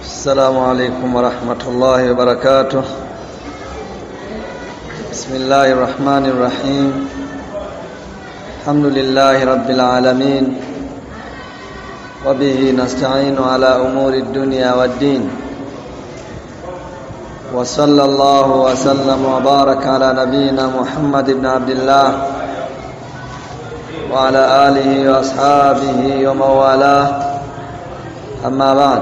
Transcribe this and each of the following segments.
السلام عليكم ورحمة الله وبركاته بسم الله الرحمن الرحيم الحمد لله رب العالمين وبه نستعين على أمور الدنيا والدين وصلى الله وسلم وبارك على نبينا محمد بن عبد الله وعلى آله وأصحابه ومن والاه أما بعد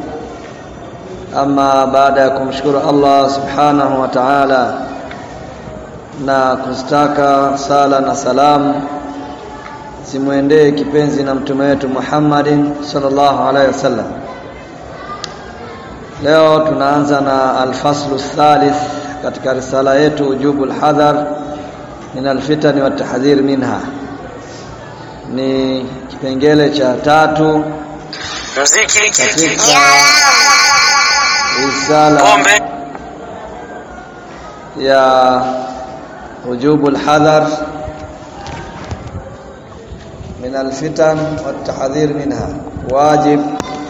ama baada ya kumshukuru Allah subhanahu wa ta'ala na kustaka sala na salamu zimwendee kipenzi na mtume wetu Muhammadin sallallahu alaihi wasallam leo tunaanza na alfaslu thalith katika risala yetu ujubu alhadhar min alfitani wa tahdhir minha ni kipengele cha tatu mziki katika risala pombe ya wujubu alhadhar min alfitan watahdhir minha wajib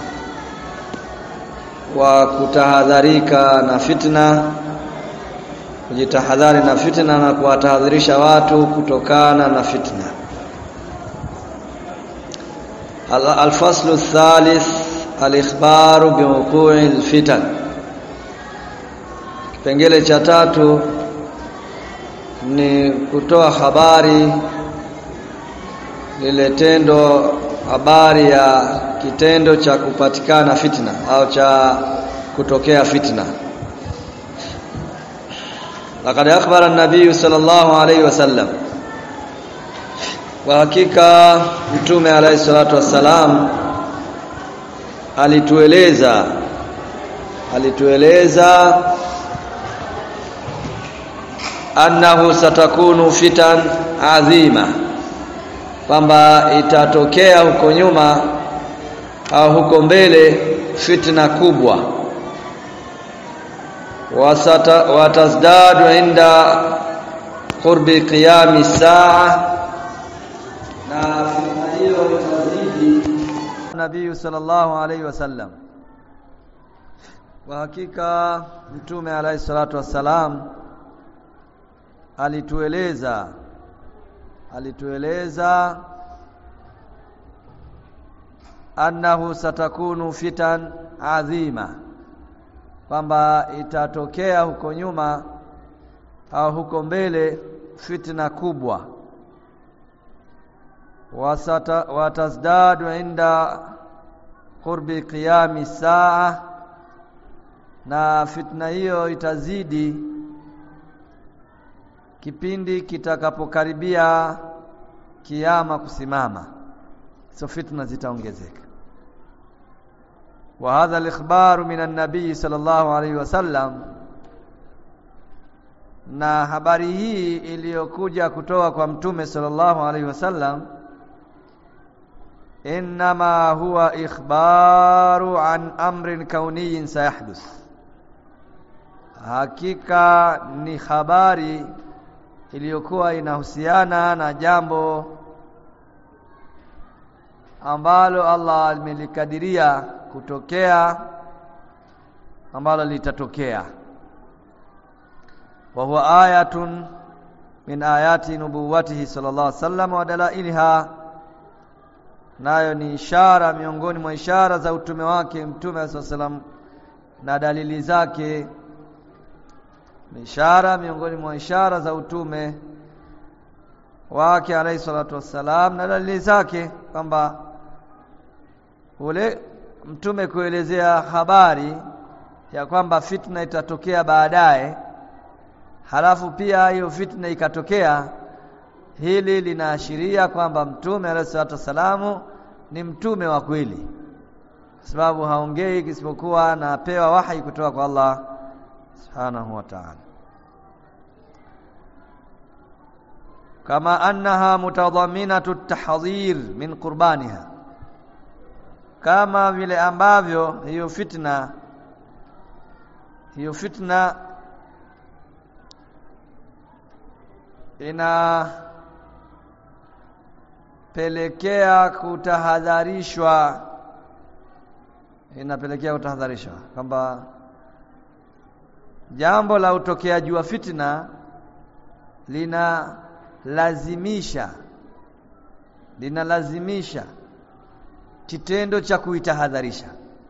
wa kutahadharika na fitna kujitahadhari na fitna na kuwatahadharisha watu kutokana na fitna Al- alfaslu thalith alikhbaru biwuqu'i alfitan kipengele cha tatu ni kutoa habari lile tendo habari ya kitendo cha kupatikana fitna au cha kutokea fitna laqad akhbara an-nabiy sallallahu alayhi wasallam kwa hakika mtume alayhi salatu wassalam alitueleza alitueleza annahu satakunu fitan adhima kwamba itatokea huko nyuma au huko mbele fitna kubwa wasata watazdadu inda qurbi qiyami saa na fitna hiyo itazidi nabii sallallahu alaihi wasallam kwa hakika mtume alaihi salatu wassalam alitueleza alitueleza annahu satakunu fitan adhima kwamba itatokea huko nyuma au huko mbele fitna kubwa wasata watazdadu inda qurbi qiyami saa na fitna hiyo itazidi kipindi kitakapokaribia kiama kusimama so fitna zitaongezeka wa hadha al-ikhbaru min an-nabii sallallahu alayhi wasallam na habari hii iliyokuja kutoka kwa mtume sallallahu alayhi wasallam inma huwa ikhbaru an amrin kauniyin sayahduth hakika ni habari iliyokuwa inahusiana na jambo ambalo Allah amelikadiria kutokea ambalo litatokea wa huwa ayatun min ayati nubuwatihi sallallahu alaihi wasallam wa dalailha nayo ni ishara miongoni mwa ishara za utume wake mtume sallallahu alaihi wasallam na dalili zake ni ishara miongoni mwa ishara za utume wake alayhi salatu wassalam na dalili zake kwamba ule mtume kuelezea habari ya kwamba fitna itatokea baadaye halafu pia hiyo fitna ikatokea hili linaashiria kwamba mtume alayhi salatu wassalamu ni mtume wa kweli sababu haongei isipokuwa anapewa wahi kutoka kwa Allah subhanahu wa ta'ala kama annaha mutadhaminatu tahdhir min qurbaniha kama vile ambavyo hiyo fitna hiyo fitna ina pelekea kutahadharishwa inapelekea kutahadharishwa kwamba jambo la utokeaji wa fitna linalazimisha linalazimisha kitendo cha kuitahadharisha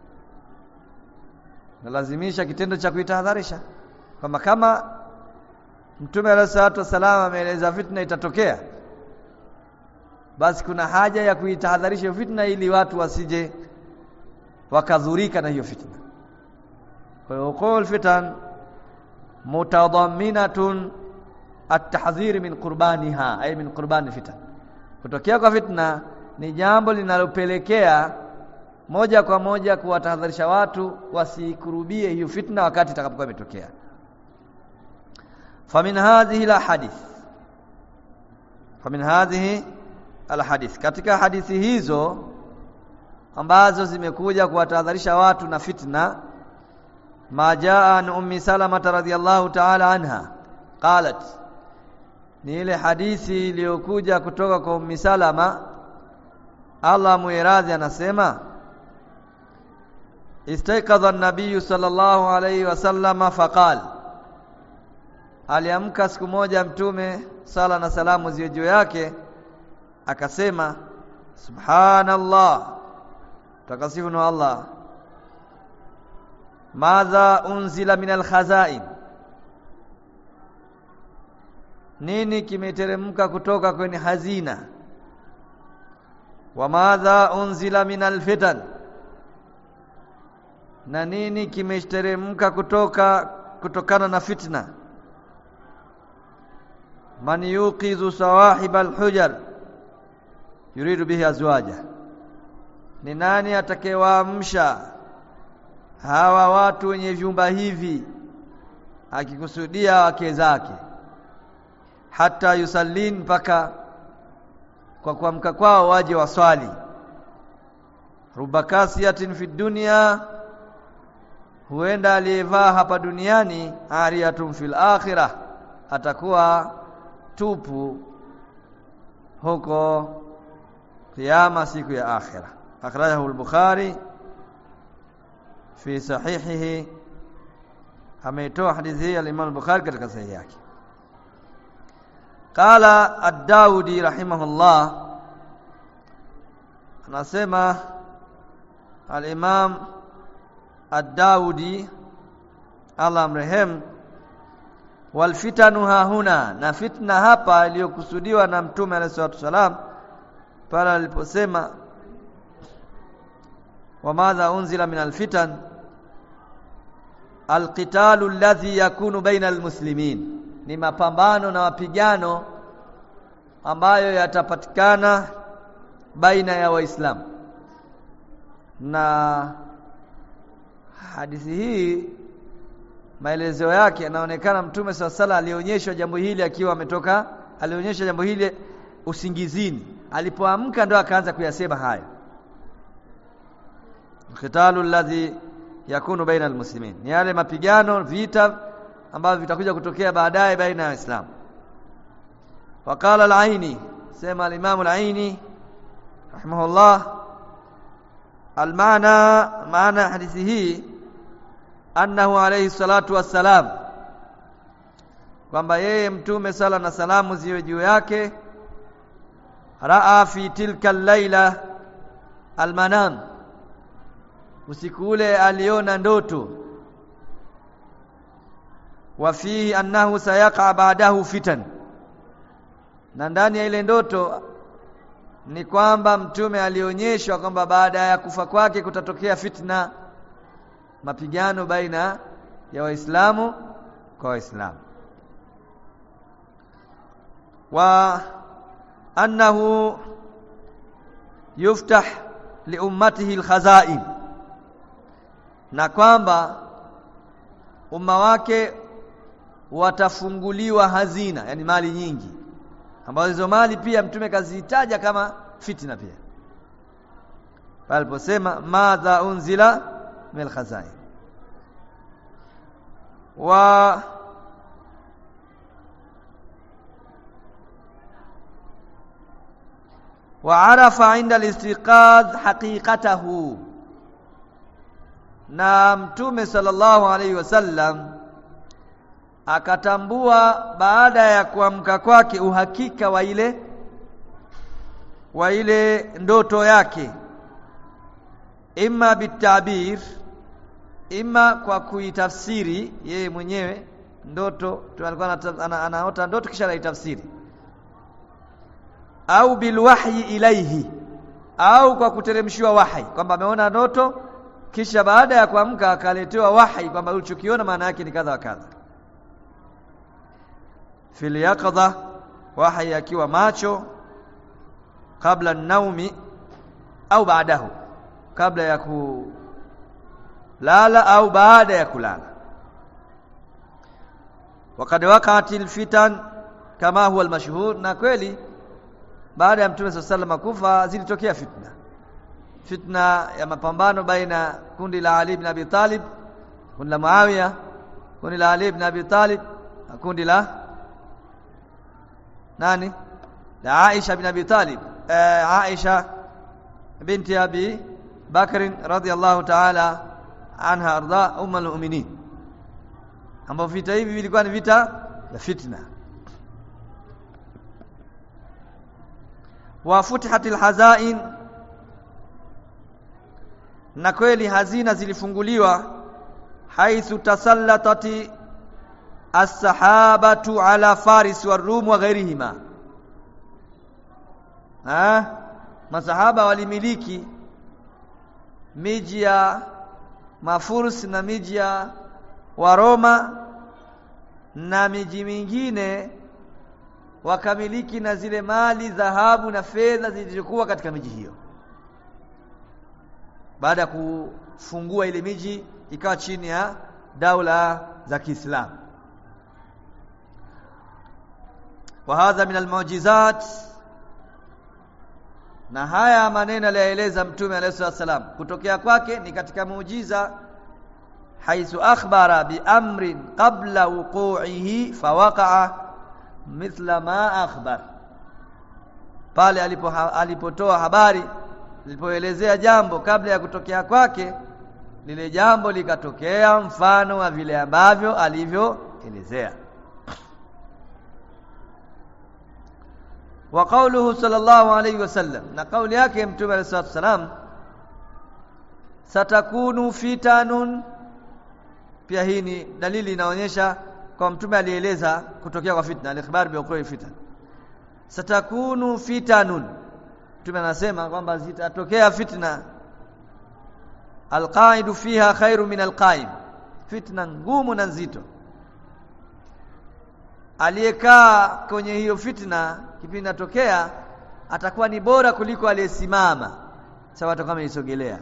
nalazimisha kitendo cha kuitahadharisha kwamba kama Mtume alayhi salatu wasallam ameeleza fitna itatokea basi kuna haja ya kuitahadharisha hiyo fitna ili watu wasije wakadhurika na hiyo fitna kwa hiyo qul fitan mutadamminatun at-tahdhir min qurbaniha ay min qurbani fitan kutokea kwa fitna ni jambo linalopelekea moja kwa moja kuwatahadharisha watu wasikurubie hiyo fitna wakati itakapokuwa imetokea famin hadhihi la hadith famin hadhihi al hadith katika hadithi hizo ambazo zimekuja kuwatahadharisha watu na fitna ma jaa an ummi salama radhiyallahu ta'ala anha qalat ni ile hadithi iliyokuja kutoka kwa ummi salama Allah muiradhi anasema istayqadha an-nabiy sallallahu alayhi wasallama faqal aliamka siku moja mtume sala na salamu ziwe juu yake akasema subhanallah takasifu na Allah madha unzila min al-khazain nini kimeteremka kutoka kwenye hazina wa madha unzila min alfitan na nini kimeteremka kutoka kutokana na fitna man yuqizu sawahib alhujar yuridu bihi azwaja ni nani atakayewaamsha hawa watu wenye vyumba hivi akikusudia wake zake hata yusallin mpaka kwa kuamka kwao waje waswali rubakasiyatin fi dunya huenda aliyevaa hapa duniani ariyatun fil akhirah atakuwa tupu huko kiyama siku ya akhira akhrajahu al-bukhari fi sahihihi ameitoa hadithi hii al-imam al-bukhari katika sahihi yake qala ad-daudi rahimahullah anasema al-imam ad-daudi Allah amrehem wal fitanu hahuna na fitna hapa iliyokusudiwa na mtume alayhi salatu wasalam pale aliposema wa madha unzila min alfitan alqitalu alladhi yakunu baina almuslimin ni mapambano na mapigano ambayo yatapatikana baina ya waislamu na hadithi hii maelezo yake yanaonekana mtume swalla sala alionyeshwa jambo hili akiwa ametoka alionyesha jambo hili usingizini alipoamka ndo akaanza kuyasema haya qitalu alladhi yakunu baina almuslimin ni yale mapigano vita ambavyo vitakuja kutokea baadaye baina ya waislamu waqala al-aini sema al-imam al-aini rahimahullah al-maana maana hadithi hii annahu alayhi salatu wassalam kwamba yeye mtume sala na salamu ziwe juu yake raa fi tilka al-laila al-manam usiku ule aliona ndoto wa fihi annahu sayaqa ba'dahu fitan na ndani ya ile ndoto ni kwamba mtume alionyeshwa kwamba baada ya kufa kwake kutatokea fitna mapigano baina ya waislamu kwa waislamu wa annahu yuftah liummatihi alkhazain na kwamba umma wake watafunguliwa hazina yani mali nyingi ambazo hizo mali pia mtume kazitaja kama fitna pia paliposema madha unzila min alkhazain wa وعرف عند الاستيقاظ حقيقته na mtume sallallahu alaihi wasallam akatambua baada ya kuamka kwake uhakika wa ile wa ile ndoto yake imma bitabir imma kwa kuitafsiri yeye mwenyewe ndoto alikuwa ana, anaota ndoto kisha anaitafsiri au bilwahyi ilaihi au kwa kuteremshiwa wahi kwamba ameona ndoto kisha baada ya kuamka akaletewa wahi kwamba ulichokiona maana yake ni kadha wa kadha fil yaqadha wahi akiwa macho kabla naumi au baadahu kabla ya kulala au baada ya kulala wakad waqa'at alfitan kama huwa almashhur na kweli baada ya mtume sallallahu alaihi kufa zilitokea fitna fitna ya mapambano baina kundi la Ali ibn Abi Talib kundi la Muawiya kundi la Ali ibn Abi Talib na kundi la nani la Aisha ibn Abi Talib eh, Aisha binti Abi Bakr radhiyallahu ta'ala anha arda ummul mu'minin ambao vita hivi vilikuwa ni vita vya fitna wa futihatil hazain na kweli hazina zilifunguliwa haithu tasallatati as-sahabatu ala faris wa rum wa ghairihima ha masahaba walimiliki miji ya mafursi na miji ya waroma na miji mingine wakamiliki na zile mali dhahabu na fedha zilizokuwa katika miji hiyo baada ya kufungua ile miji ikawa chini ya daula za Kiislamu wa hadha min almu'jizat na haya maneno aliyoeleza mtume alayhi wasallam kutokea kwake ni katika muujiza haithu akhbara bi amrin qabla wuqu'ihi fawaqa'a mithla ma akhbar pale alipo alipotoa habari alipoelezea jambo kabla ya kutokea kwake lile jambo likatokea mfano wa vile ambavyo alivyoelezea wa qawluhu sallallahu alayhi wasallam na kauli yake mtume alayhi wasallam satakunu fitanun pia hii ni dalili inaonyesha kwa mtume alieleza kutokea kwa fitna al-ikhbar bi fitan satakunu fitanun mtume anasema kwamba zitatokea fitna alqaidu fiha khairu min alqaim fitna ngumu na nzito aliyekaa kwenye hiyo fitna kipindi natokea atakuwa ni bora kuliko aliyesimama sawa atakuwa ameisogelea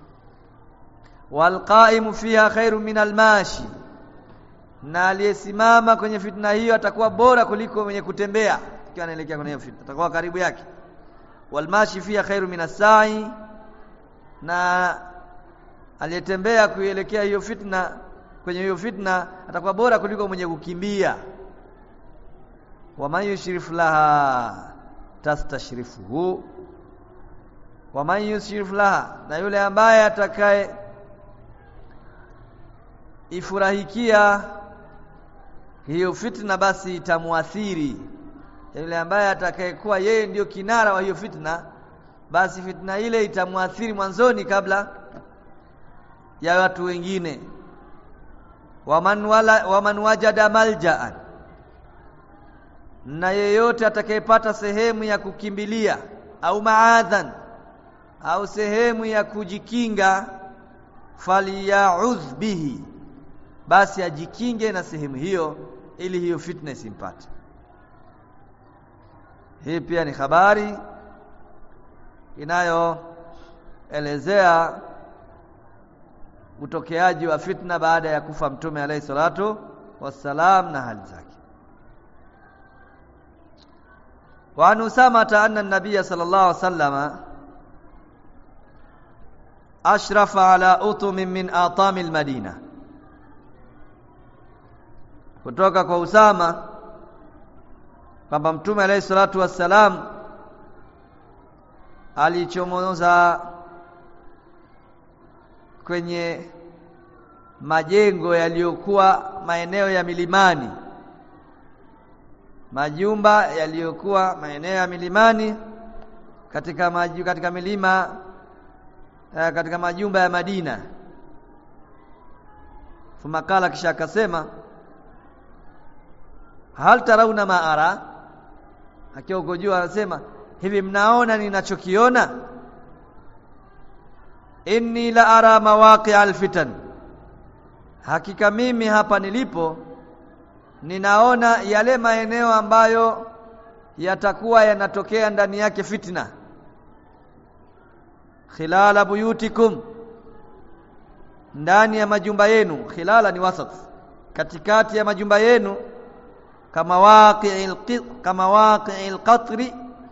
walqaimu fiha khairu min almashi na aliyesimama kwenye fitna hiyo atakuwa bora kuliko mwenye kutembea ikiwa anaelekea kwenye hiyo fitna atakuwa karibu yake walmashi fiha khairu min asai na aliyetembea kuielekea hiyo fitna kwenye hiyo fitna atakuwa bora kuliko mwenye kukimbia waman yushrif laha tastashrifuhu waman yushrif laha na yule ambaye atakaye ifurahikia hiyo fitna basi itamuathiri yule ambaye atakayekuwa yeye ndiyo kinara wa hiyo fitna basi fitna ile itamwathiri mwanzoni kabla ya watu wengine waman wala waman wajada maljaan na yeyote atakayepata sehemu ya kukimbilia au maadhan au sehemu ya kujikinga falyaudh bihi basi ajikinge na sehemu hiyo ili hiyo fitna isimpate hii pia ni habari inayoelezea utokeaji wa fitna baada ya kufa mtume alayhi salatu wassalam na hali zake وعن أسامة أن النبي صلى الله عليه وسلم أشرف على أطم من آطام المدينة kutoka kwa Usama kwamba mtume alayhi salatu wassalam alichomoza kwenye majengo yaliyokuwa maeneo ya milimani majumba yaliyokuwa maeneo ya milimani katika maju, katika milima eh, katika majumba ya Madina thumma kala kisha akasema hal tarauna ma ara akiwa uko juu anasema hivi mnaona ninachokiona inni la ara mawaqi' alfitan hakika mimi hapa nilipo ninaona yale maeneo ambayo yatakuwa yanatokea ndani yake fitna khilala buyutikum ndani ya majumba yenu khilala ni wasat katikati ya majumba yenu kama waqi'il kama waqi'il qatri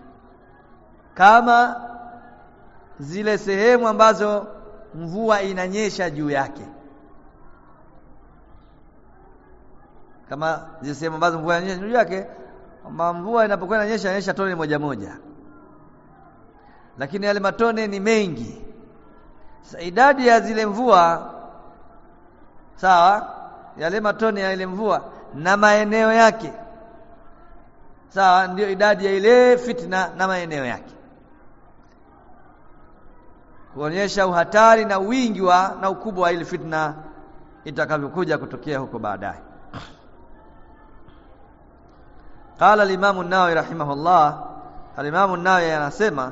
kama zile sehemu ambazo mvua inanyesha juu yake kama zile sehemu ambazo mvua inanyesha juu yake kwamba mvua inapokuwa inanyesha inanyesha tone moja moja lakini yale matone ni mengi Sa idadi ya zile mvua sawa yale matone ya ile mvua na maeneo yake sawa ndio idadi ya ile fitna na maeneo yake kuonyesha uhatari na wingi wa na ukubwa wa ile fitna itakavyokuja kutokea huko baadaye قال الامام النووي رحمه الله الامام النووي anasema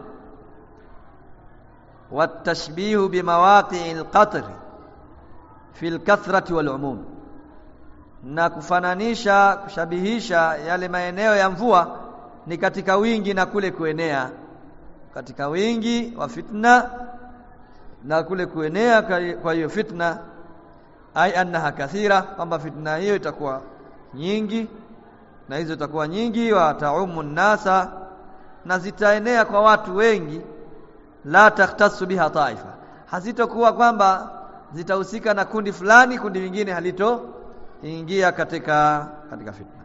والتشبيه بمواقع القطر في الكثرة والعموم na kufananisha kushabihisha yale maeneo ya mvua ni katika wingi na kule kuenea katika wingi wa fitna na kule kuenea kwa hiyo fitna ai annaha kathira kwamba fitna hiyo itakuwa nyingi na hizo itakuwa nyingi wa taumu nasa na zitaenea kwa watu wengi la takhtasu biha taifa hazitokuwa kwamba zitahusika na kundi fulani kundi lingine halito ingia katika katika fitna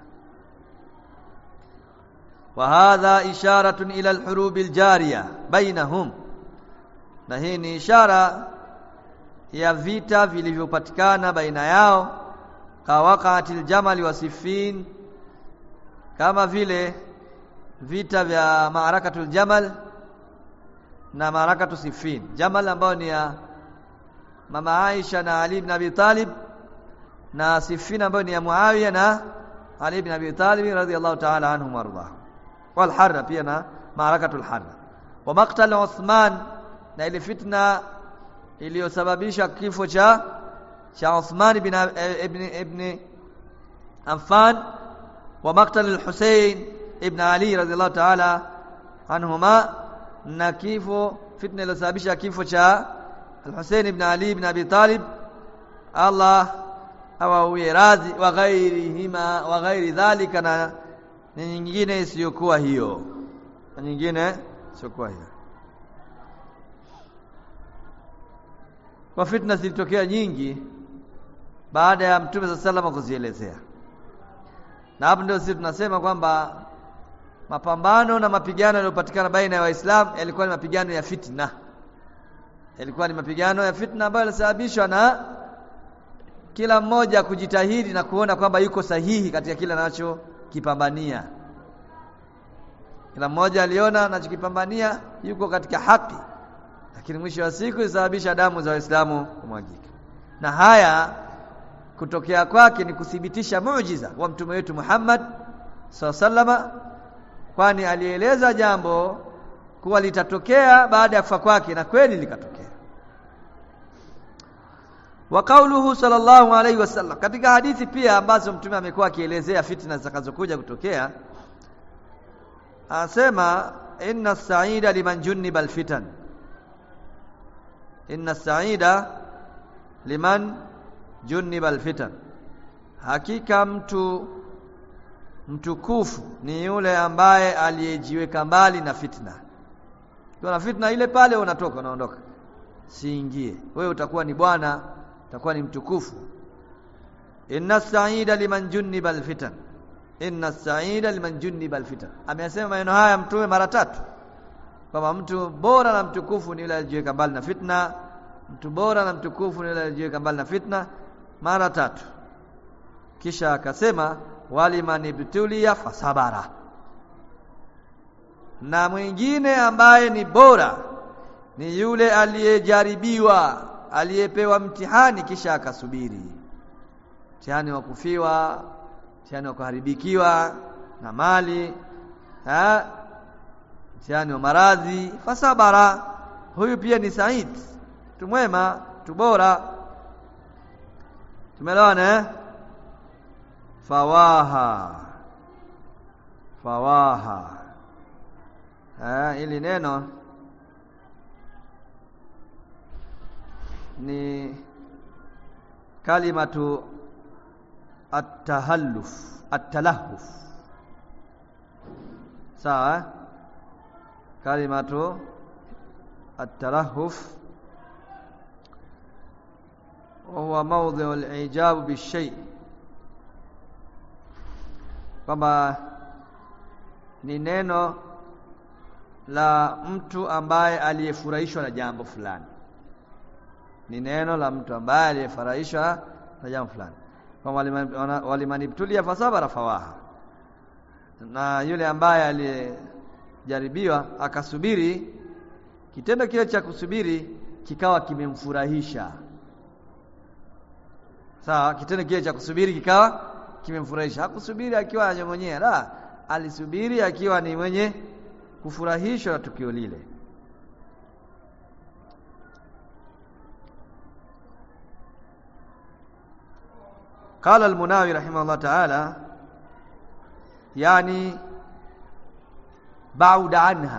wa hadha isharatun ila alhurub aljariya bainahum na hii ni ishara ya vita vilivyopatikana baina yao kawaqatil jamali wa siffin kama vile vita vya maarakatul jamal na maarakatu siffin jamal ambayo ni ya mama Aisha na Ali ibn Abi Talib na siffin ambayo ni ya Muawiya na Ali ibn Abi Talib radhiyallahu ta'ala anhum warḍah wal harra pia na maarakatul harra wa maqtal Uthman na ile fitna iliyosababisha kifo cha cha Uthman ibn ibn ibn Affan wa maqtal al-Husayn ibn Ali radhiyallahu ta'ala anhuma na kifo fitna iliyosababisha kifo cha al-Husayn ibn Ali ibn Abi Talib Allah awawie radhi wa ghairihima wa ghairi dhalika na nyingine isiyokuwa hiyo na nyingine isiyokuwa hiyo kwa fitna zilitokea nyingi baada ya mtume sa salama kuzielezea na hapo ndio sisi tunasema kwamba mapambano na mapigano yaliyopatikana baina ya waislamu yalikuwa ni mapigano ya fitna yalikuwa ni mapigano ya fitna ambayo yalisababishwa na kila mmoja kujitahidi na kuona kwamba yuko sahihi katika kile anachokipambania kila mmoja aliona anachokipambania yuko katika haki lakini mwisho wa siku isababisha damu za waislamu kumwagika na haya kutokea kwake ni kuthibitisha muujiza wa mtume wetu Muhammad sallama kwani alieleza jambo kuwa litatokea baada ya kufa kwake na kweli likatokea wa kauluhu sallallahu alaihi wasallam katika hadithi pia ambazo mtume amekuwa akielezea fitna zitakazokuja kutokea anasema inna saida liman junniba alfitan inna saida liman junniba alfitan hakika mtu mtukufu ni yule ambaye aliyejiweka mbali na fitna kuna fitna ile pale unatoka unaondoka siingie wewe utakuwa ni bwana utakuwa ni mtukufu inna saida liman junniba alfitan inna saida liman junniba alfitan ameyasema maneno haya mtume mara tatu kwamba mtu bora na mtukufu ni yule aliyejiweka mbali na fitna mtu bora na mtukufu ni yule aliyejiweka mbali na fitna mara tatu kisha akasema waliman ibtulia fasabara na mwingine ambaye ni bora ni yule aliyejaribiwa aliyepewa mtihani kisha akasubiri mtihani wa kufiwa mtihani wa kuharibikiwa na mali ha? mtihani wa maradhi fasabara huyu pia ni said tumwema tubora tumeelewana eh fawaha fawaha eh ili neno ni kalimatu at-tahalluf at-talahuf sawa kalimatu at-talahuf وهو موضع الإعجاب بالشيء kwamba ni neno la mtu ambaye aliyefurahishwa na jambo fulani ni neno la mtu ambaye aliyefurahishwa na jambo fulani kwamba walimanibtulia fasabara fawaha na yule ambaye aliyejaribiwa akasubiri kitendo kile cha kusubiri kikawa kimemfurahisha sawa kitendo kile cha kusubiri kikawa kimemfurahisha hakusubiri akiwa anyongonyea la alisubiri akiwa ni mwenye kufurahishwa na tukio lile قال المناوي رحمه الله تعالى يعني بعد عنها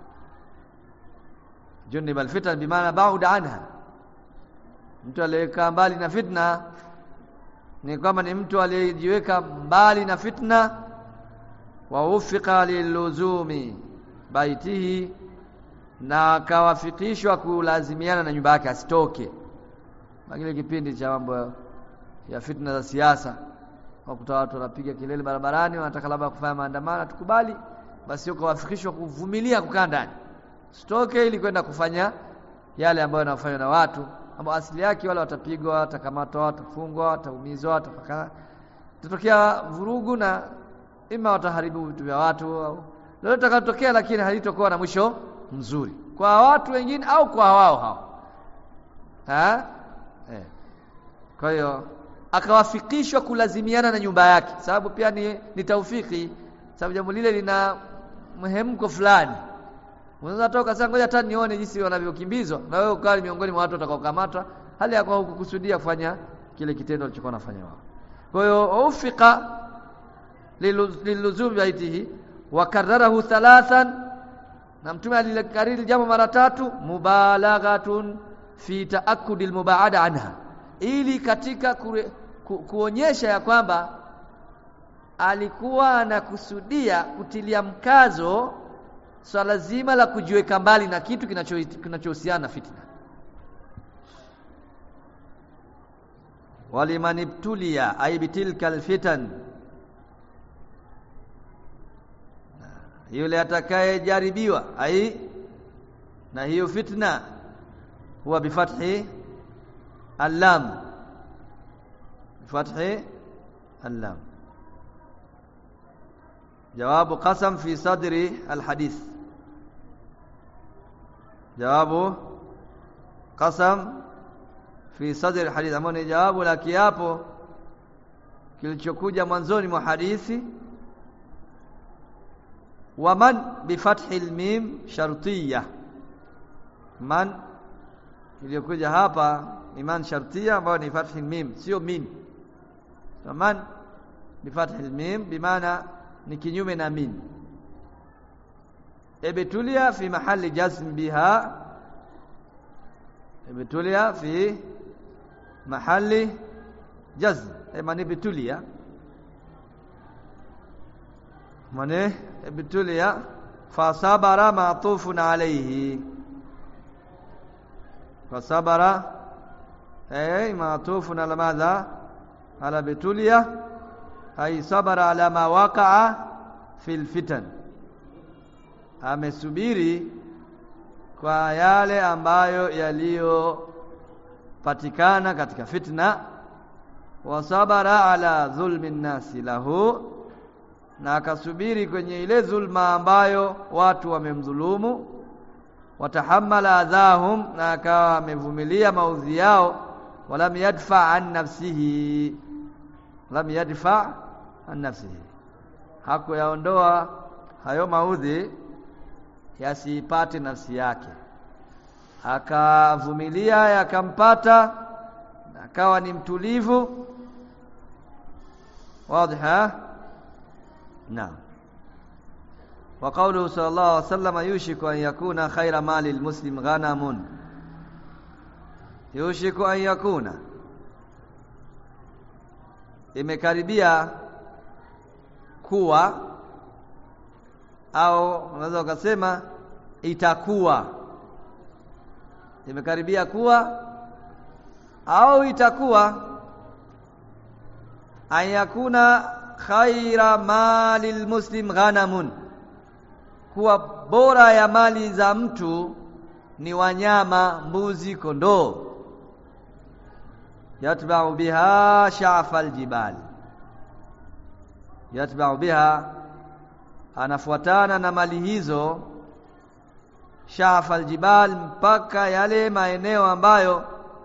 جنب الفتن بمعنى بعد عنها mtu aliyekaa mbali na fitna ni kwamba ni mtu aliyejiweka mbali na fitna wa ufika liluzumi baitihi na akawafikishwa kulazimiana na nyumba yake asitoke kile kipindi cha mambo ya fitna za siasa wakuta watu wanapiga kelele barabarani wanataka labda kufanya maandamano tukubali basi ukawafikishwa kuvumilia kukaa ndani sitoke ili kwenda kufanya yale ambayo yanafanywa na watu ambao asili yake wale watapigwa watakamatwa watafungwa wataumizwa watafaka tatokea vurugu na ima wataharibu vitu vya watu au lolote takalotokea lakini halitokuwa na mwisho mzuri kwa watu wengine au kwa wao hao ha? eh. kwa hiyo akawafikishwa kulazimiana na nyumba yake sababu pia ni, ni taufiki sababu jambo lile lina mhemko fulani unaweza toka sasa ngoja hata nione jinsi wanavyokimbizwa na wewe ukali miongoni mwa watu watakaokamatwa hali ya kwa hukukusudia kufanya kile kitendo alichokuwa anafanya wao kwa hiyo ufika liluzum baitihi wa kararahu thalathan na mtume alikariri jambo mara tatu mubalaghatun fi taakudi almubaada anha ili katika kure, ku, kuonyesha ya kwamba alikuwa anakusudia kutilia mkazo swala so zima la kujiweka mbali na kitu kinachohusiana na fitna waliman ibtulia ay bitilka alfitan yule atakayejaribiwa ai na hiyo fitna huwa bifathi allam bifathi allam جواب قسم في صدر الحديث جواب قسم في صدر الحديث ambao ni jawabu la kiapo kilichokuja mwanzoni mwa hadithi wa man bi fathi almim shartiyya man iliyokuja hapa iman shartiyya ambayo ni fathi almim sio min man bi fathi almim bimaana ni kinyume na min ibtulia fi mahali jazm biha ibtulia fi mahali jazm man ibtulia man ibtulia fasabara ma'tufun alayhi fasabara ay ma'tufun ala madha ala bitulia ay sabara ala ma waqa'a fil fitan amesubiri kwa yale ambayo yaliyopatikana katika fitna wasabara ala dhulmi nnasi lahu na akasubiri kwenye ile dhulma ambayo watu wamemdhulumu watahamala adhahum na akawa amevumilia maudhi yao walam yadfa an nafsihi lam yadfa an nafsihi hakuyaondoa hayo maudhi yasipate nafsi yake akavumilia yakampata akawa ni mtulivu wazi naam wa qawluhu sallallahu alaihi wasallam yushiku an yakuna khaira mali almuslim ghanamun yushiku an yakuna imekaribia kuwa au unaweza ukasema itakuwa imekaribia kuwa au itakuwa an yakuna khaira mali almuslim ghanamun kuwa bora ya mali za mtu ni wanyama mbuzi kondoo yatba'u biha sha'fa aljibal yatba'u biha anafuatana na mali hizo sha'fa aljibal mpaka yale maeneo ambayo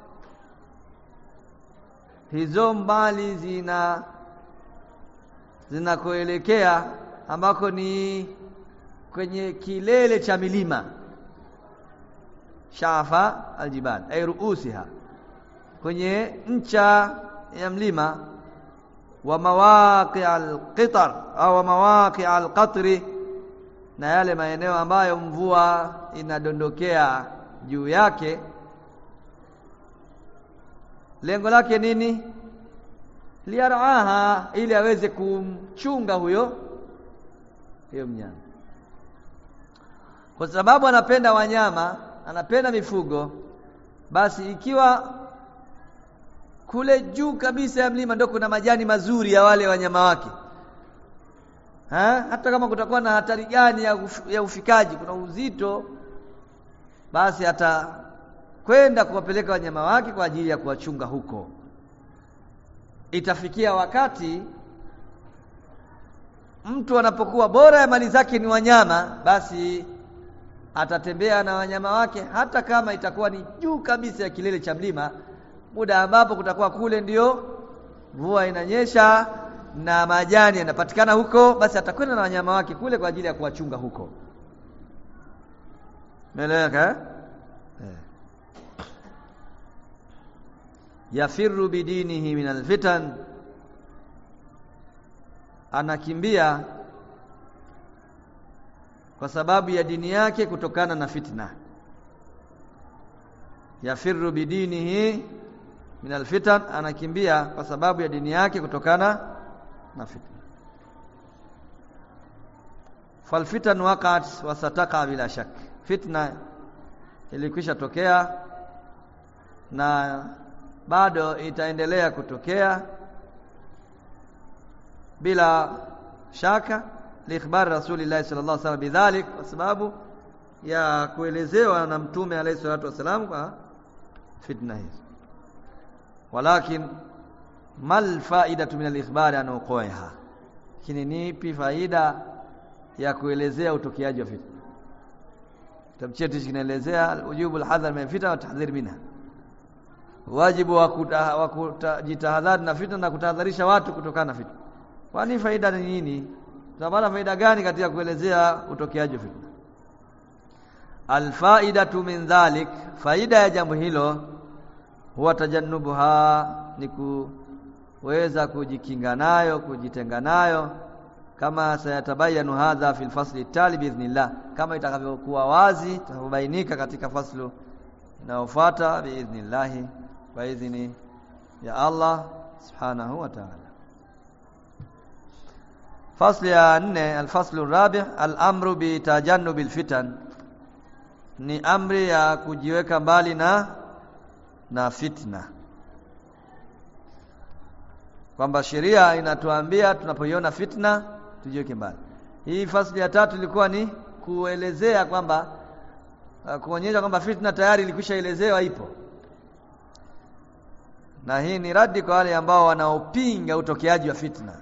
hizo mali zina zinakoelekea ambako ni kwenye kilele cha milima shafa aljibal ay ruusiha kwenye ncha ya mlima wa mawaqi alqitar au mawaqi alqatri na yale maeneo ambayo mvua inadondokea juu yake lengo lake nini liaraha ili aweze kumchunga huyo huyo mnyama kwa sababu anapenda wanyama anapenda mifugo basi ikiwa kule juu kabisa ya mlima ndio kuna majani mazuri ya wale wanyama wake ha? hata kama kutakuwa na hatari gani ya, uf, ya ufikaji kuna uzito basi atakwenda kuwapeleka wanyama wake kwa ajili ya kuwachunga huko itafikia wakati mtu anapokuwa bora ya mali zake ni wanyama basi atatembea na wanyama wake hata kama itakuwa ni juu kabisa ya kilele cha mlima muda ambapo kutakuwa kule ndio mvua inanyesha na majani yanapatikana huko basi atakwenda na wanyama wake kule kwa ajili ya kuwachunga huko Meleka eh? Yafirru bidinihi min alfitan anakimbia kwa sababu ya dini yake kutokana na fitna yafirru bidinihi min alfitan anakimbia kwa sababu ya dini yake kutokana na fitna falfitan waqat wa sataka bila shak fitna ilikwisha tokea na bado itaendelea kutokea bila shaka liikhbar rasulillah sallallahu alaihi wasallam bidhalik kwa sababu ya kuelezewa na mtume alayhi salatu wasalam kwa fitna hizo walakin mal faidatu min al-ikhbari an uqaiha lakini nipi faida ya kuelezea utokeaji wa fitna kitabu chetu kinaelezea ujubu al-hadhar min fitna wa tahdhir minha wajibu wa kujitahadhari na fitna na kutahadharisha watu kutokana na fitna kwani faida ni nini tunapata faida gani katika kuelezea utokeaji wa fitna alfaidatu min dhalik faida ya jambo hilo huwa tajannubuha ni kuweza kujikinga nayo kujitenga nayo kama sayatabayanu hadha fil fasli tali biidhnillah kama itakavyokuwa wazi itakapobainika katika faslu inayofuata biidhnillah kwa idhini ya Allah subhanahu wa ta'ala fasli ya nne alfaslu rabi' al-amru bi tajannubil fitan ni amri ya kujiweka mbali na na fitna kwamba sheria inatuambia tunapoiona fitna tujiweke mbali hii fasli ya tatu ilikuwa ni kuelezea kwamba uh, kuonyesha kwamba fitna tayari ilikwisha elezewa ipo na hii ni radi kwa wale ambao wanaopinga utokeaji wa fitna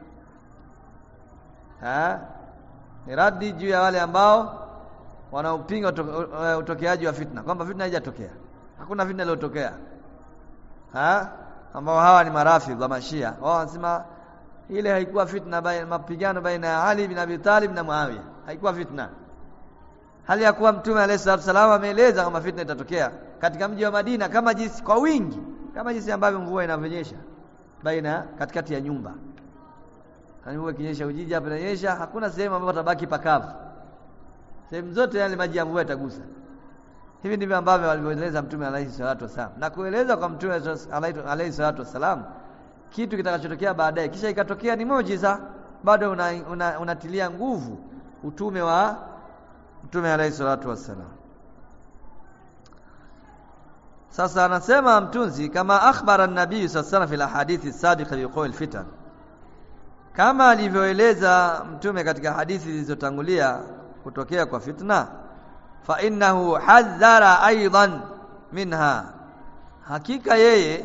ha? ni radi juu ya wale ambao wanaopinga utokeaji wa fitna kwamba fitna haijatokea hakuna fitna iliyotokea ha ambao hawa ni marafidh wa mashia wao wanasema ile haikuwa fitna baina mapigano baina ya Ali bin Abi Talib na Muawiya haikuwa fitna hali ya kuwa mtume alayhi salatu wasallam ameeleza kwamba fitna itatokea katika mji wa Madina kama jinsi kwa wingi kama jinsi ambavyo mvua inavyonyesha baina katikati ya nyumba mvua ikinyesha Ujiji hapa inanyesha hakuna sehemu ambapo tabaki pakavu sehemu zote yale maji ya mvua yatagusa hivi ndivyo ambavyo walivyoeleza mtume alayhi salatu wasallam na kueleza kwa mtume alayhi salatu wasallam kitu kitakachotokea baadaye kisha ikatokea ni muujiza bado unatilia una, una nguvu utume wa mtume alayhi salatu wasallam sasa anasema mtunzi kama akhbara an-nabii sallallahu alayhi fil hadithi sabiqa biqawl fitan kama alivyoeleza mtume katika hadithi zilizotangulia kutokea kwa fitna fa innahu hadhara aidan minha hakika yeye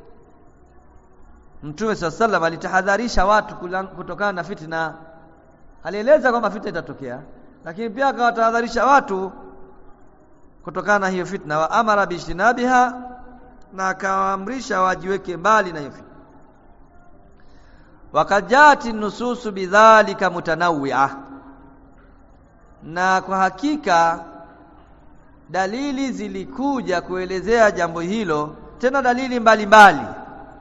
mtume sallallahu alitahadharisha watu kutokana na fitna alieleza kwamba fitna itatokea lakini pia akawatahadharisha watu kutokana na hiyo fitna wa amara bishtinabiha na akawaamrisha wajiweke mbali na hiyo fitna wakajati nususu bidhalika mutanawwi'a na kwa hakika dalili zilikuja kuelezea jambo hilo tena dalili mbalimbali mbali.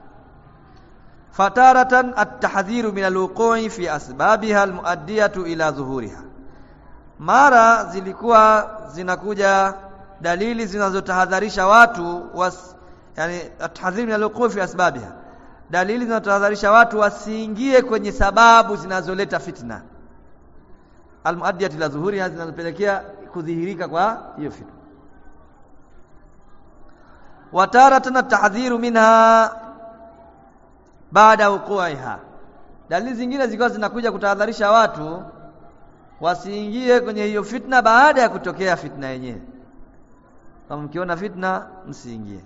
fataratan at-tahdhiru min al-wuqu'i fi asbabiha al-muaddiyatu ila dhuhuriha mara zilikuwa zinakuja dalili zinazotahadharisha watu was, yani at-tahdhiru min al-wuqu'i fi asbabiha dalili zinazotahadharisha watu wasiingie kwenye sababu zinazoleta fitna almuaddiyat ila dhuhuriha zinazopelekea kudhihirika kwa hiyo fitna wataratan at-tahdhiru minha baada wuqu'iha dalili zingine zilikuwa zinakuja kutahadharisha watu wasiingie kwenye hiyo fitna baada ya kutokea fitna yenyewe kama mkiona fitna msiingie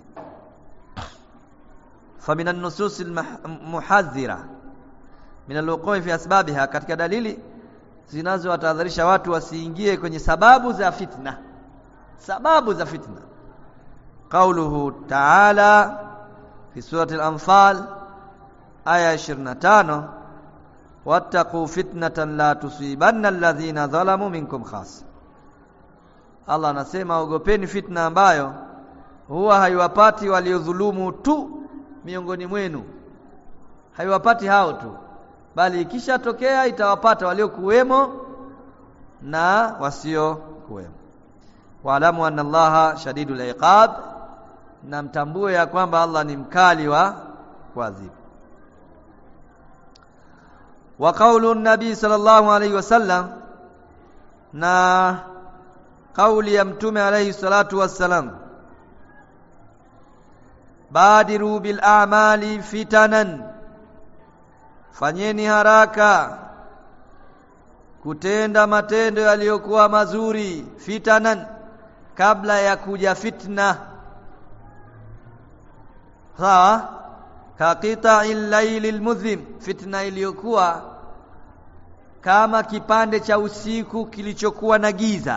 فمن النصوص المحذرة من الوقوع في أسبابها katika dalili zinazowatahadharisha watu wasiingie kwenye sababu za fitna sababu za fitna قوله تعالى في سورة الأنفال آية 25 واتقوا فتنة لا تصيبن الذين ظلموا منكم خاصة Allah anasema ogopeni fitna ambayo huwa haiwapati waliodhulumu tu miongoni mwenu haiwapati hao tu bali ikishatokea itawapata waliokuwemo na wasio kuwemo waalamu anna allaha shadidul iqab na mtambue ya kwamba Allah ni mkali wa kuadhibu wa qaulu nabii sallallahu alayhi wasallam na kauli ya mtume alayhi salatu wassalam badiru bil a'mali fitanan fanyeni haraka kutenda matendo yaliyokuwa mazuri fitanan kabla ya kuja fitna sawa kaqita'il laylil mudhim fitna iliyokuwa kama kipande cha usiku kilichokuwa na giza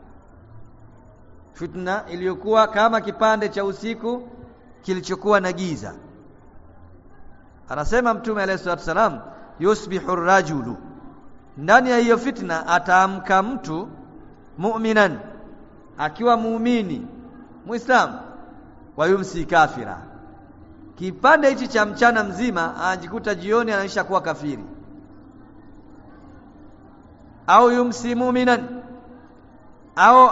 fitna iliyokuwa kama kipande cha usiku kilichokuwa na giza anasema mtume alayhi salatu wasalam yusbihu rajulu ndani ya hiyo fitna ataamka mtu mu'minan akiwa muumini muislam wa yumsi kafira kipande hichi cha mchana mzima anajikuta jioni anaisha kuwa kafiri au yumsi mu'minan au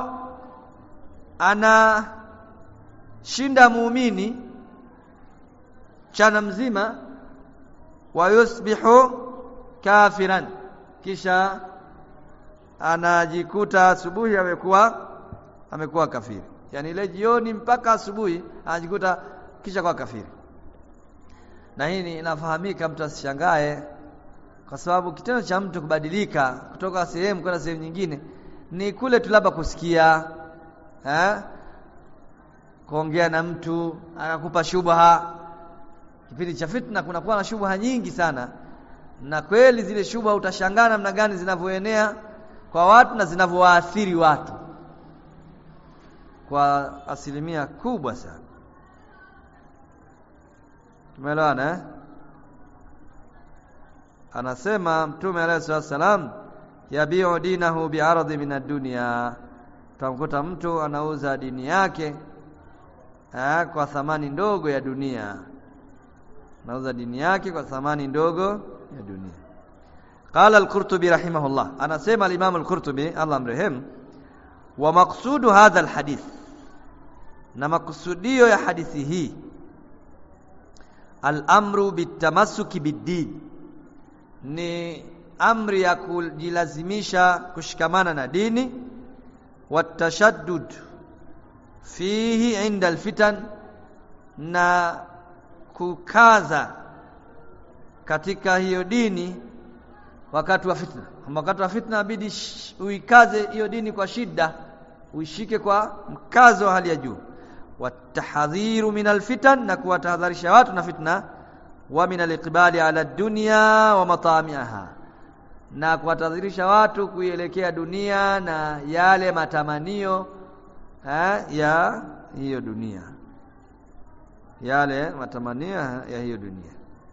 ana shinda muumini chana mzima wa yusbihu kafiran kisha anajikuta asubuhi amekuwa amekuwa kafiri yani ile jioni mpaka asubuhi anajikuta kisha kwa kafiri na hii inafahamika mtu asishangae kwa sababu kitendo cha mtu kubadilika kutoka sehemu kwenda sehemu nyingine ni kule tu labda kusikia eh kuongea na mtu akakupa shubha kipindi cha fitna kunakuwa na shubha nyingi sana na kweli zile shubha utashangaa namna gani zinavyoenea kwa watu na zinavyowaathiri watu kwa asilimia kubwa sana tumeelewana eh? anasema mtume alayhi salatu wasalam yabiu dinahu bi'aradi min ad-dunya utamkuta mtu anauza dini yake eh, kwa thamani ndogo ya dunia anauza dini yake kwa thamani ndogo ya dunia qala al-qurtubi rahimahullah anasema al-imam al-qurtubi Allah mrehemu wa maqsudu hadha al-hadith na makusudio ya hadithi hii al-amru bitamassuki bid-din ni amri ya kujilazimisha kushikamana na dini watashaddud fihi inda alfitan na kukaza katika hiyo dini wakati wa fitna wakati wa fitna inabidi uikaze hiyo dini kwa shida uishike kwa mkazo wa hali ya juu watahadhiru min alfitan na kuwatahadharisha watu na fitna wa min aliqbali ala dunya wa matamiha na kuwatadhirisha watu kuielekea dunia na yale matamanio ha, ya hiyo dunia yale matamanio ya hiyo dunia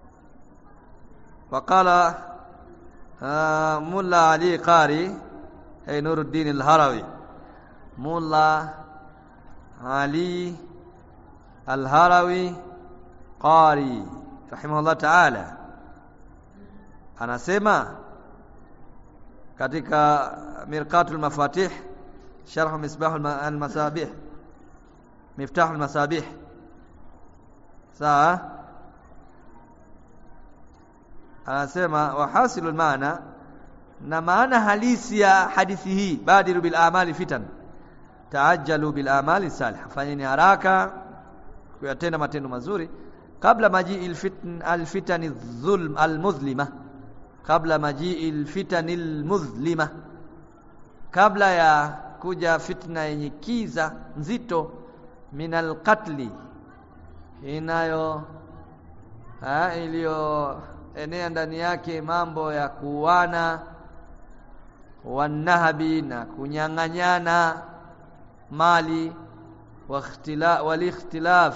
وقال ملا علي قاري أي نور الدين الهروي ملا علي الهروي قاري rahimahullah ta'ala anasema katika mirqatul mafatih sharh misbah al-masabih miftah al-masabih sawa anasema wahasilul maana na maana halisi ya hadithi hii badiru bil amali fitan taajjalu bil amali salih fanyeni haraka kuyatenda matendo mazuri kabla majii alfitn alfitani dhulm almuzlima kabla majii alfitani almuzlima kabla ya kuja fitna yenye kiza nzito min alqatli inayo iliyoenea ndani yake mambo ya kuuana wanahabi na kunyang'anyana mali walikhtilaf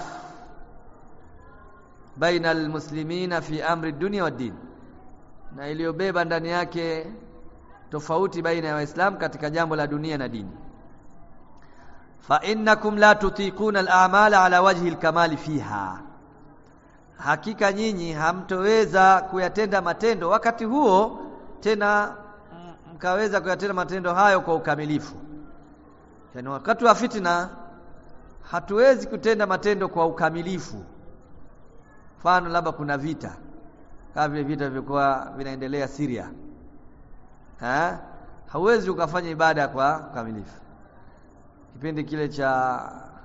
baina almuslimina fi amri dunia wa din na iliyobeba ndani yake tofauti baina ya waislamu katika jambo la dunia na dini fa innakum la tutiquna al-a'mala ala wajhi al-kamali fiha hakika nyinyi hamtoweza kuyatenda matendo wakati huo tena mkaweza kuyatenda matendo hayo kwa ukamilifu yani wakati wa fitna hatuwezi kutenda matendo kwa ukamilifu mfano labda kuna vita kama vile vita vilikuwa vinaendelea Syria ha? hauwezi ukafanya ibada kwa ukamilifu kipindi kile cha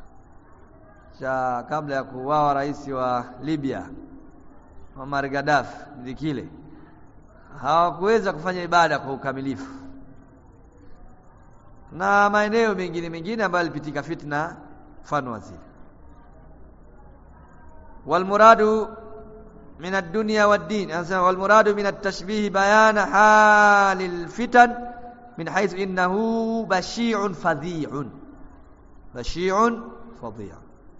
cha kabla ya kuuawa rais wa Libya Muammar Gaddafi ndi kile hawakuweza kufanya ibada kwa ukamilifu na maeneo mengine mengine ambayo yalipitika fitna mfano wa zile والمراد من الدنيا والدين والمراد من التشبيه بيان حال الفتن من حيث إنه بشيع فظيع بشيع فظيع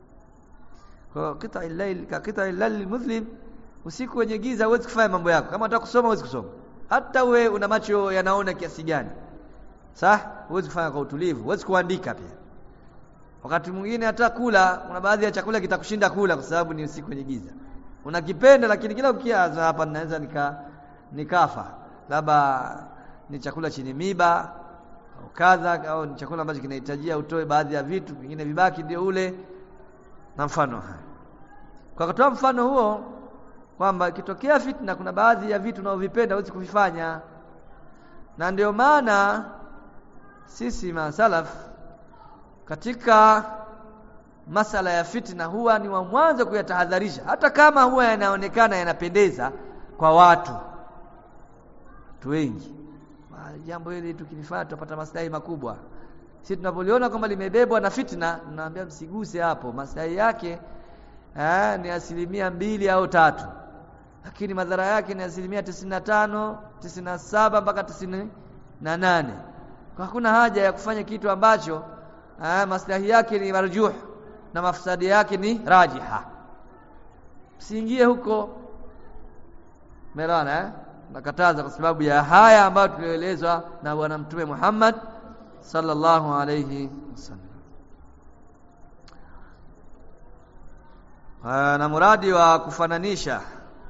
قطع الليل كقطع الليل المسلم usiku wenye giza huwezi kufanya mambo yako kama unataka kusoma huwezi kusoma hata we una macho yanaona kiasi gani sah huwezi kufanya kwa utulivu huwezi kuandika pia wakati mwingine hata kula kuna baadhi ya chakula kitakushinda kula kwa sababu ni usiku kwenye giza unakipenda lakini kila ukiaza hapa ninaweza nika nikafa labda ni chakula chenye miba au kadha au ni chakula ambacho kinahitajia utoe baadhi ya vitu vingine vibaki ndio ule na mfano haya kwa kutoa mfano huo kwamba ikitokea fitna kuna baadhi ya vitu unaovipenda huwezi kuvifanya na ndio maana sisi masalaf katika masala ya fitna huwa ni wa mwanzo kuyatahadharisha hata kama huwa yanaonekana yanapendeza kwa watu watu wengi jambo hili tukilifanya tutapata maslahi makubwa sisi tunapoliona kwamba limebebwa na fitna tunaambia msiguse hapo maslahi yake eh, ni asilimia mbili au tatu lakini madhara yake ni asilimia tisini na tano tisini na saba mpaka tisini na nane kwa hakuna haja ya kufanya kitu ambacho eh, maslahi yake ni marjuh na mafsadi yake ni rajiha msiingie huko umeelewana eh? nakataza kwa sababu ya haya ambayo tulioelezwa na bwana mtume Muhammad sallallahu alayhi wasallam na muradi wa kufananisha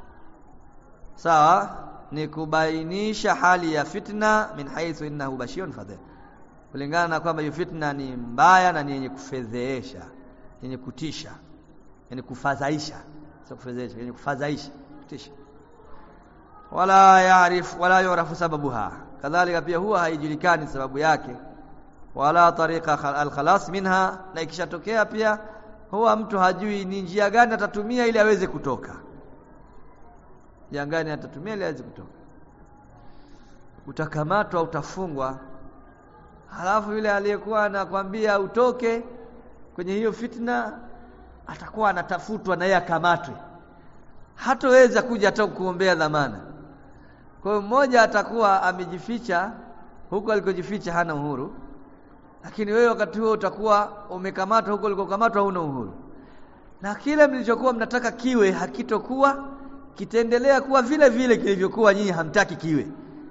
sawa ni kubainisha hali ya fitna min haithu innahu bashirun fadhil kulingana na kwamba hiyo fitna ni mbaya na ni yenye kufedheesha yenye kutisha yenye kufadhaisha sio kufedheesha yenye kufadhaisha kutisha wala yaarif wala yurafu sababuha kadhalika pia huwa haijulikani sababu yake wala tariqa alkhalas minha na ikishatokea pia huwa mtu hajui ni njia gani atatumia ili aweze kutoka njia gani atatumia ili aweze kutoka utakamatwa utafungwa halafu yule aliyekuwa anakwambia utoke kwenye hiyo fitna atakuwa anatafutwa na yeye akamatwe hatoweza kuja hata kuombea dhamana kwa hiyo mmoja atakuwa amejificha huko alikojificha hana uhuru lakini wewe wakati huo utakuwa umekamatwa huko ulikokamatwa huna uhuru na kile mlichokuwa mnataka kiwe hakitokuwa kitaendelea kuwa vile vile kilivyokuwa nyinyi hamtaki kiwe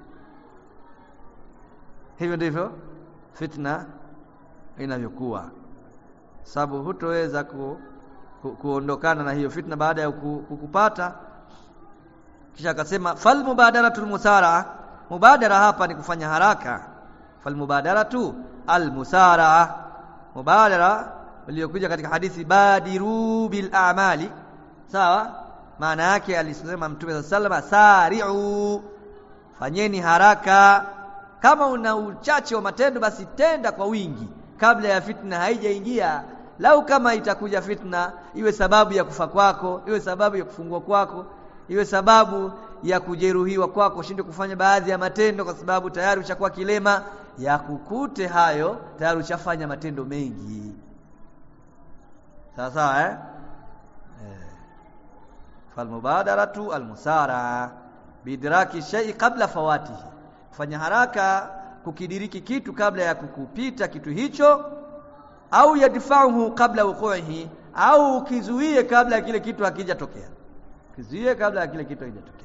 hivyo ndivyo fitna inavyokuwa sababu hutoweza ku, ku, kuondokana na hiyo fitna baada ya kukupata kisha akasema fal mubadaratul musara mubadara hapa ni kufanya haraka fal mubadaratu al musara mubadara iliyokuja katika hadithi badiru bil a'mali sawa maana yake alisema mtume sallallahu sari'u fanyeni haraka kama una uchache wa matendo basi tenda kwa wingi kabla ya fitna haijaingia lau kama itakuja fitna iwe sababu ya kufa kwako iwe sababu ya kufungwa kwako iwe sababu ya kujeruhiwa kwako ushinde kufanya baadhi ya matendo kwa sababu tayari ushakuwa kilema ya kukute hayo tayari ushafanya matendo mengi sawa sawa eh, eh. falmubadaratu almusara bidraki shay'i qabla fawatihi kufanya haraka kukidiriki kitu kabla ya kukupita kitu hicho au yadfa'uhu qabla wuqu'ihi au ukizuie kabla ya kile kitu hakijatokea kizuie kabla ya kile kitu hakijatokea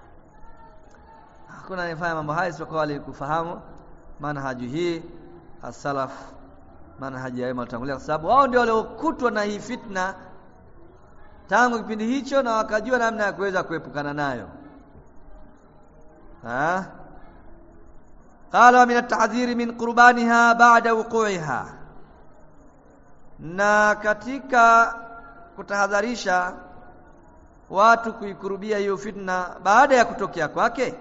hakuna anayefanya mambo haya isipokuwa wale kufahamu manhaji hii as-salaf manhaji ya wema watangulia kwa sababu wao ndio waliokutwa na hii fitna tangu kipindi hicho na wakajua namna ya kuweza kuepukana nayo ha qala min at-tahdhir min qurbaniha ba'da wuqu'iha na katika kutahadharisha watu kuikurubia hiyo fitna baada ya kutokea kwake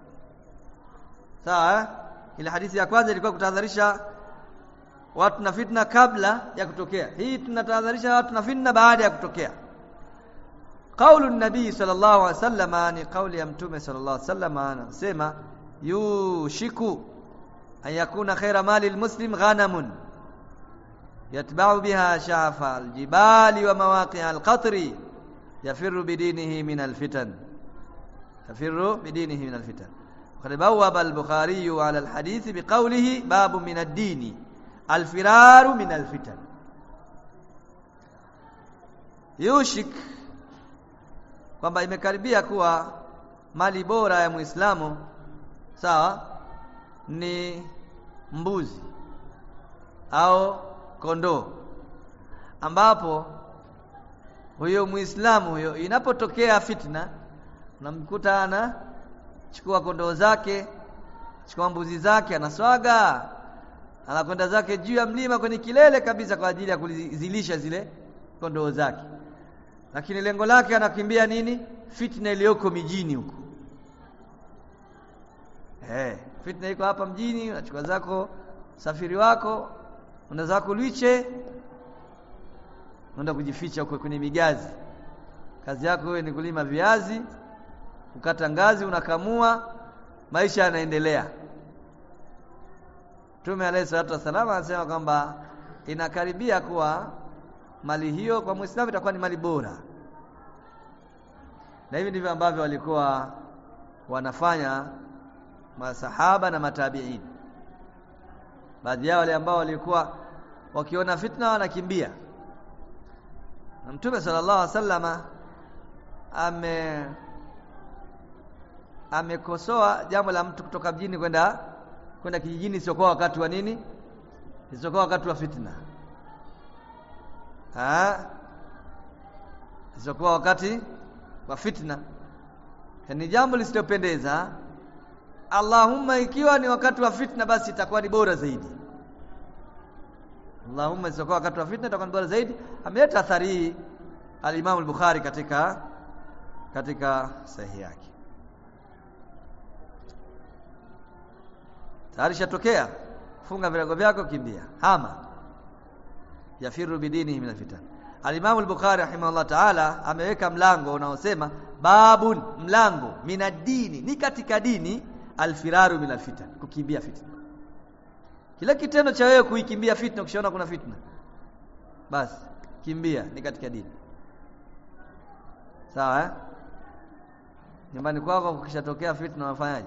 sawa ile hadithi ya kwanza ilikuwa kutahadharisha watu na fitna kabla ya kutokea hii tunatahadharisha watu na fitna baada ya kutokea qaulu nabii sallallahu alaihi wasallam ni kauli ya mtume sallallahu alaihi wasallam anasema yushiku an yakuna khaira mali almuslim ghanamun يتبع بها شعف الجبال ومواقع القطر يفر بدينه من الفتن يفر بدينه من الفتن وقد بوب البخاري على الحديث بقوله باب من الدين الفرار من الفتن يوشك kwamba imekaribia kuwa mali bora ya Muislamu sawa ni mbuzi au kondoo ambapo huyo Muislamu huyo inapotokea fitna unamkuta ana chukua kondoo zake chukua mbuzi zake anaswaga anakwenda zake juu ya mlima kwenye kilele kabisa kwa ajili ya kuzilisha zile kondoo zake lakini lengo lake anakimbia nini fitna iliyoko mijini huko eh fitna iko hapa mjini unachukua zako safiri wako una zako liche unaenda kujificha huko kwenye migazi kazi yako wewe ni kulima viazi kukata ngazi unakamua maisha yanaendelea Mtume alayhi salatu wasallam anasema kwamba inakaribia kuwa mali hiyo kwa muislamu itakuwa ni mali bora na hivi ndivyo ambavyo walikuwa wanafanya masahaba na matabiin baadhi yao wale ambao walikuwa wakiona fitna wanakimbia na mtume sallallahu alaihi wasallama ame amekosoa jambo la mtu kutoka mjini kwenda kwenda kijijini isiokuwa wakati wa nini isiokuwa wakati wa fitna ah isiokuwa wakati wa fitna ni jambo lisilopendeza Allahumma ikiwa ni wakati wa fitna basi itakuwa ni bora zaidi Allahumma isiokuwa wakati wa fitna itakuwa ni bora zaidi ameleta athari hii al-Imam al-Bukhari katika katika sahihi yake tayari shatokea funga virago vyako kimbia hama yafiru bidinihi min alfitan Al-Imam al-Bukhari rahimahullah ta'ala ameweka mlango unaosema babun mlango minadini ni katika dini alfiraru min alfitan kukimbia fitna kila kitendo cha wewe kuikimbia fitna ukishaona kuna fitna basi kimbia ni katika dini sawa eh nyumbani kwako kukishatokea fitna unafanyaje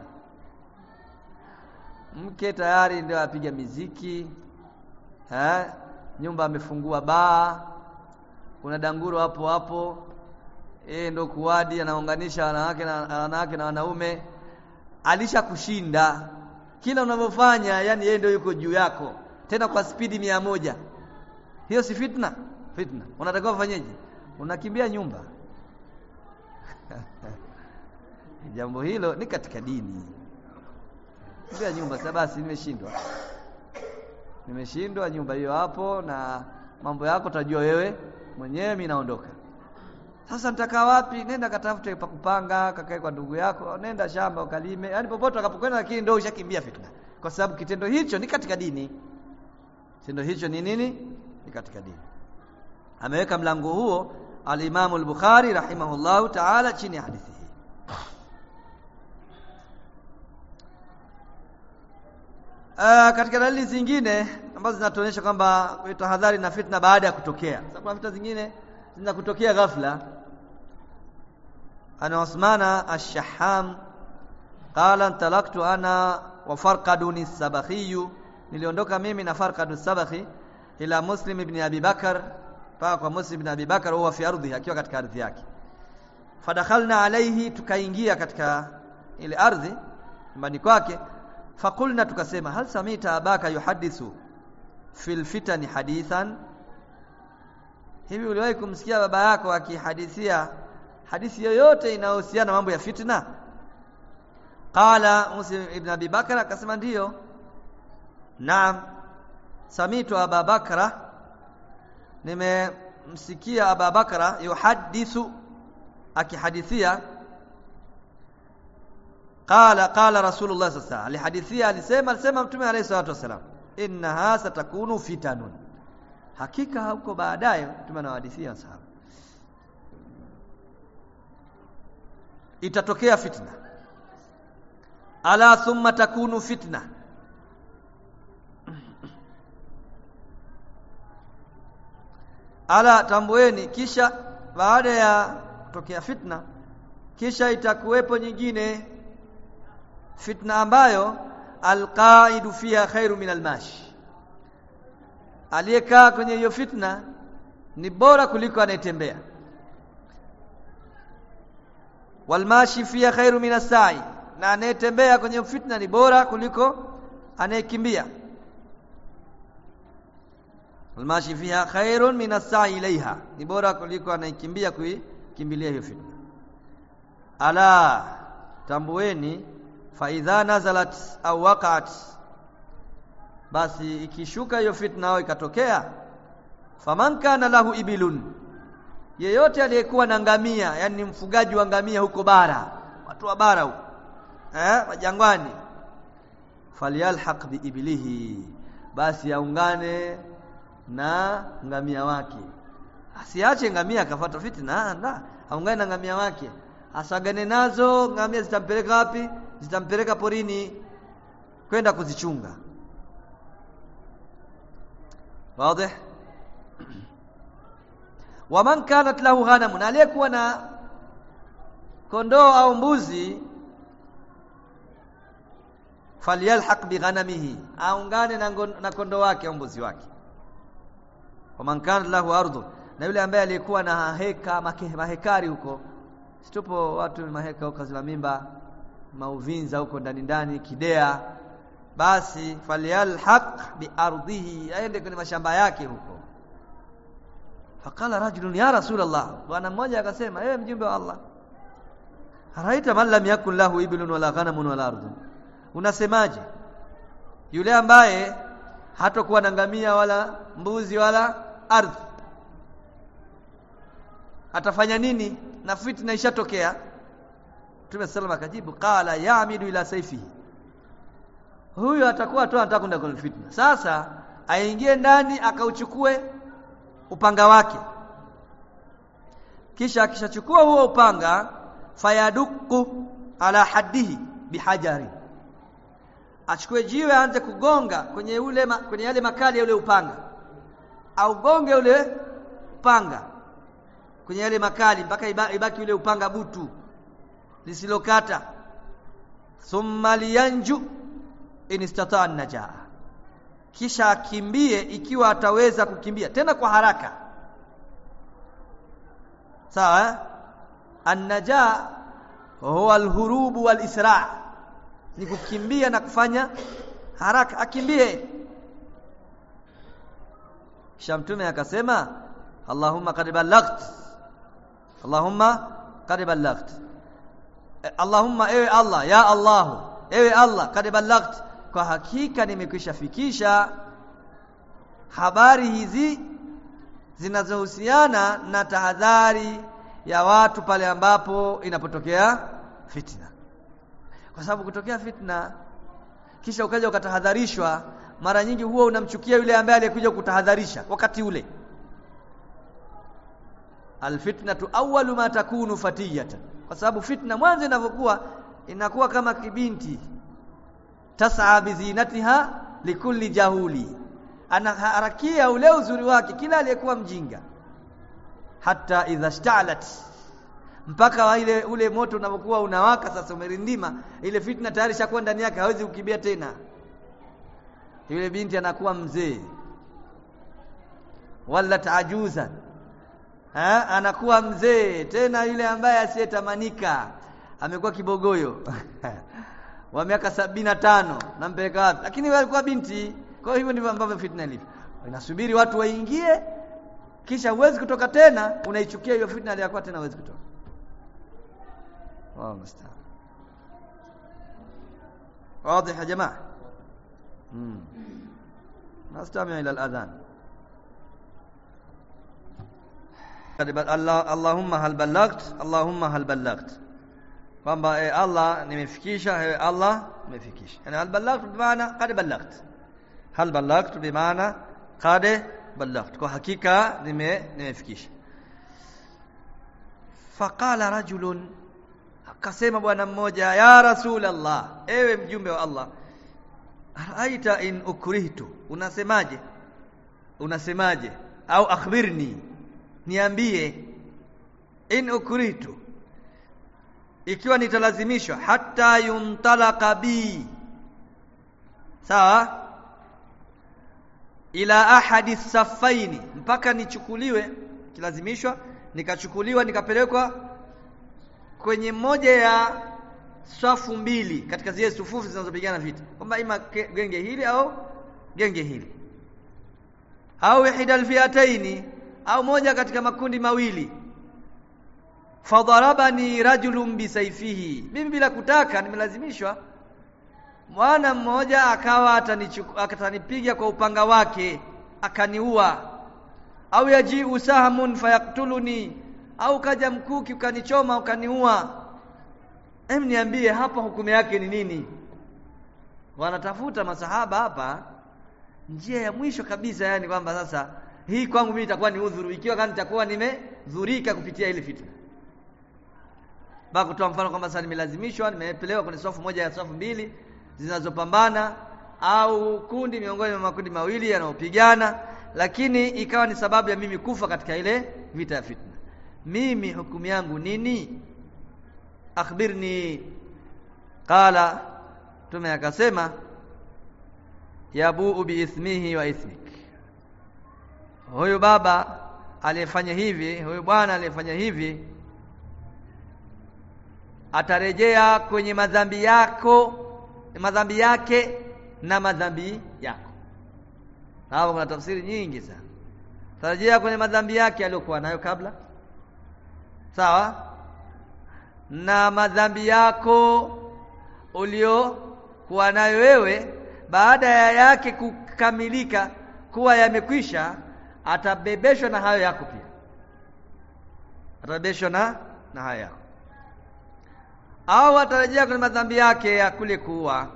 mke tayari ndio apiga miziki eh nyumba amefungua baa kuna danguro hapo hapo yeye ndo kuwadi anaunganisha wanawake na wanawake na wanaume alisha kushinda kila unavyofanya yani yeye ndio yuko juu yako tena kwa spidi mia moja hiyo si fitna fitna unatakiwa ufanyeje unakimbia nyumba jambo hilo ni katika dini kimbia nyumba sasa basi nimeshindwa nimeshindwa nyumba hiyo hapo na mambo yako tajua wewe mwenyewe mimi naondoka sasa nitakaa wapi nenda katafute pa kupanga kakae kwa ndugu yako nenda shamba ukalime yani popote utakapokwenda lakini ndio ushakimbia fitna kwa sababu kitendo hicho ni katika dini kitendo hicho ni nini ni katika dini ameweka mlango huo al-Imam al-Bukhari rahimahullahu ta'ala chini ya hadithi hii Uh, katika dalili zingine ambazo zinatuonyesha kwamba tahadhari na fitna baada ya kutokea. Sababu kuna fitna zingine zinakutokea ghafla. Ana Usmana Ash-Shaham qala talaktu ana wa Farqadun Sabakhi niliondoka mimi na Farqad Sabakhi ila Muslim ibn Abi Bakar paka kwa Muslim ibn Abi Bakar huwa fi ardhi akiwa katika ardhi yake. Fadakhalna alayhi tukaingia katika ile ardhi nyumbani kwake fakulna tukasema hal samita abaka yuhadithu fil fitani hadithan hivi uliwahi kumsikia baba yako akihadithia hadithi yoyote inayohusiana mambo ya fitna qala muslim ibn abi bakra akasema ndiyo naam samitu aba bakra nimemsikia aba bakra yuhadithu akihadithia qala qala rasulullah sallallahu alaihi wasallam alihadithia alisema alisema mtume alayhi salatu wasallam innaha satakunu fitanun hakika huko baadaye mtume anawahadithia sahaba itatokea fitna ala thumma takunu fitna ala tambueni kisha baada ya kutokea fitna kisha itakuwepo nyingine fitna ambayo alqaidu fiha khairu min almashi aliyekaa kwenye hiyo fitna ni bora kuliko anayetembea walmashi fiha khairu min asai na anayetembea kwenye fitna ni bora kuliko anayekimbia walmashi fiha khairun min asai ilaiha ni bora kuliko anayekimbia kuikimbilia hiyo fitna ala tambueni fa idha nazalat au waqat basi ikishuka hiyo fitna au ikatokea faman kana lahu ibilun yeyote aliyekuwa na ngamia yani mfugaji wa ngamia huko bara watu wa bara huko eh majangwani falyalhaq biibilihi basi aungane na ngamia wake asiache ngamia akafuata fitna la aungane na ngamia wake asagane nazo ngamia zitampeleka wapi zitampeleka porini kwenda kuzichunga wazi waman kanat lahu ghanamun aliyekuwa na kondoo au mbuzi falyalhaq bighanamihi aungane na, na kondoo wake au mbuzi wake waman kanat lahu ardhu na yule ambaye alikuwa na heka make, mahekari huko situpo watu maheka huko zila mimba mauvinza huko ndani ndani kidea basi falyalhaq biardhihi aende kwenye mashamba yake huko faqala rajulun ya rasulullah bwana mmoja akasema ewe mjumbe wa Allah araita man lam yakun lahu iblun wala ghanamun wala ardhun unasemaje yule ambaye hatakuwa na ngamia wala mbuzi wala ardhi atafanya nini na fitna ishatokea Mtume sallam akajibu qala ya'midu ila sayfihi huyo atakuwa tu anataka kwenda kwenye fitna sasa aingie ndani akauchukue upanga wake kisha akishachukua huo upanga fayaduku ala haddihi bihajari achukue jiwe aanze kugonga kwenye ule ma, kwenye yale makali ya ule upanga au gonge ule upanga kwenye yale makali mpaka ibaki ule upanga butu lisilokata thumma liyanju in istata'a najaa kisha akimbie ikiwa ataweza kukimbia tena kwa haraka sawa eh? an-najaa huwa al-hurubu wal-isra' ni kukimbia na kufanya haraka akimbie kisha mtume akasema Allahumma qad ballaght Allahumma qad ballaght Allahumma ewe Allah ya Allah ewe Allah qad ballaght kwa hakika nimekwisha fikisha habari hizi zinazohusiana na tahadhari ya watu pale ambapo inapotokea fitna kwa sababu kutokea fitna kisha ukaja ukatahadharishwa mara nyingi huwa unamchukia yule ambaye aliyekuja kutahadharisha wakati ule alfitnatu awwalu ma takunu fatiyatan kwa sababu fitna mwanzo inavyokuwa inakuwa kama kibinti tasaa bizinatiha likulli jahuli anaharakia ule uzuri wake kila aliyekuwa mjinga hata idha shtalat mpaka ile ule moto unapokuwa unawaka sasa umerindima ile fitna tayari shakuwa ndani yake hawezi kukimbia tena yule binti anakuwa mzee wala tajuza ha? anakuwa mzee tena yule ambaye asiyetamanika amekuwa kibogoyo wa miaka sabini na tano nampeleka wapi lakini wewe alikuwa binti kwa hivyo ndivyo ambavyo fitna ilivyo inasubiri watu waingie kisha huwezi kutoka tena unaichukia hiyo fitna aliyokuwa tena huwezi kutoka الله المستعان واضح يا جماعه امم نستمع الى الاذان الله اللهم هل بلغت اللهم هل بلغت kwamba eh, Allah nimefikisha eh, Allah nimefikisha yani hal ballaghtu bimaana qad ballaghtu hal ballaghtu bimaana qad ballaghtu kwa hakika nime nimefikisha faqala rajulun akasema bwana mmoja ya rasulullah ewe mjumbe wa Allah aita in ukrihtu unasemaje unasemaje au akhbirni niambie in ukrihtu ikiwa nitalazimishwa hata yuntalaka bi sawa ila ahadi safaini mpaka nichukuliwe kilazimishwa nikachukuliwa nikapelekwa kwenye moja ya safu mbili katika zile sufufu zinazopigana vita kwamba ima genge hili au genge hili au ihdal fiataini au moja katika makundi mawili fadharabani rajulun bisaifihi mimi bila kutaka nimelazimishwa mwana mmoja akawa atanipiga kwa upanga wake akaniua au yaji usahamun fayaktuluni au kaja mkuki ukanichoma ukaniua em niambie hapa hukumu yake ni nini wanatafuta masahaba hapa njia ya mwisho kabisa yani kwamba sasa hii kwangu mimi itakuwa ni udhuru ikiwa kama nitakuwa nimedhurika kupitia ile fitna baka kutoa mfano kwamba sasa nimelazimishwa nimepelewa kwenye safu moja ya safu mbili zinazopambana au kundi miongoni mwa makundi mawili yanayopigana lakini ikawa ni sababu ya mimi kufa katika ile vita ya fitna mimi hukumu yangu nini akhbirni qala tume akasema yabuu biithmihi wa ithmik huyu baba aliyefanya hivi huyu bwana aliyefanya hivi atarejea kwenye madhambi yako madhambi yake na madhambi yako hapo kuna tafsiri nyingi sana tarejea kwenye madhambi yake aliyokuwa nayo kabla sawa na madhambi yako uliokuwa nayo wewe baada ya yake kukamilika kuwa yamekwisha atabebeshwa na hayo yako pia atabebeshwa na na hayo yako au atarejea kwenye madhambi yake ya kule kuua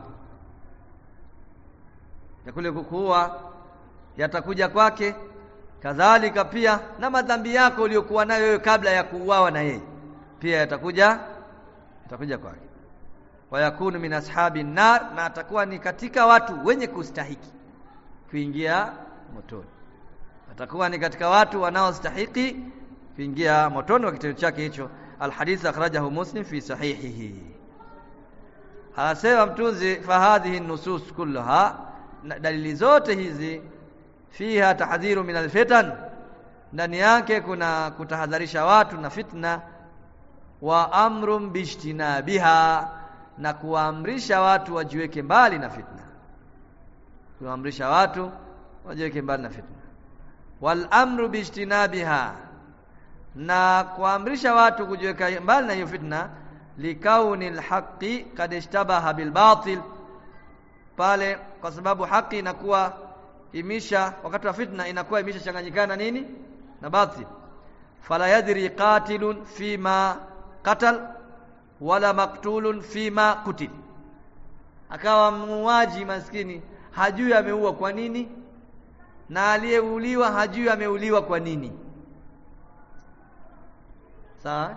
ya kule kukuua yatakuja kwake kadhalika pia na madhambi yako uliyokuwa nayo wewe kabla ya kuuawa na yeye pia yatakuja yatakuja kwake wayakunu min ashabi nar na atakuwa ni katika watu wenye kustahiki kuingia motoni atakuwa ni katika watu wanaostahiki kuingia motoni kwa kitendo chake hicho alhadith akhrajahu muslim fi sahihihi anasema mtunzi fahadhihi nusus kulluha dalili zote hizi fiha tahdhiru min alfitan ndani yake kuna kutahadharisha watu na fitna wa amrun bijtinabiha na kuamrisha watu wajiweke mbali na fitna kuamrisha watu wajiweke mbali na fitna wal amru bijtinabiha na kuamrisha watu kujiweka mbali na hiyo fitna likauni alhaqi kad ishtabaha bilbatil pale kwa sababu haki inakuwa imisha wakati wa fitna inakuwa imesha changanyikana nini na batil fala yadri qatilun fima qatal wala maktulun fima kutil akawa muuaji maskini hajui ameua kwa nini na aliyeuliwa hajui ameuliwa kwa nini sawa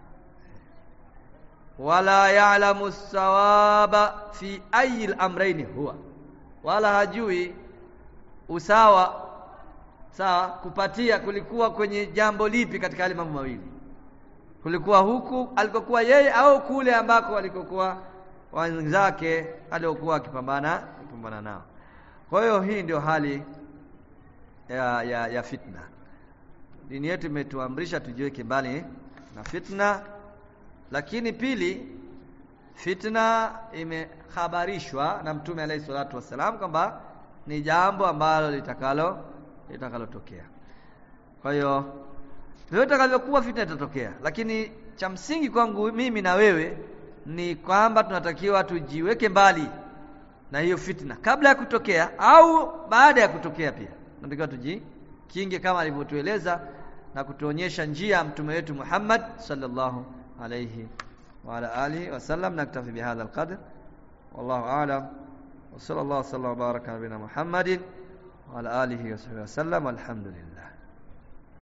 wala ya'lamu sawaba fi ayi al-amrayn huwa wala hajui usawa sawa kupatia kulikuwa kwenye jambo lipi katika yale mambo mawili kulikuwa huku alikokuwa yeye au kule ambako alikokuwa wenzake aliokuwa akipambana akipambana nao kwa hiyo hii ndio hali ya, ya, ya fitna dini yetu imetuamrisha tujiweke mbali na fitna lakini pili fitna imehabarishwa na mtume alayhi salatu wassalam kwamba ni jambo ambalo litakalo litakalotokea kwa hiyo vyote takavyokuwa fitna itatokea lakini cha msingi kwangu mimi na wewe ni kwamba tunatakiwa tujiweke mbali na hiyo fitna kabla ya kutokea au baada ya kutokea pia tunatakiwa tujikinge kama alivyotueleza na kutuonyesha njia mtume wetu Muhammad sallallahu alayhi wa ala alihi wasallam naktafi bihadha alqadr wallahu a'lam wa sallallahu sallam wa baraka nabina Muhammadin wa ala alihi wa sahbihi wasallam walhamdulillah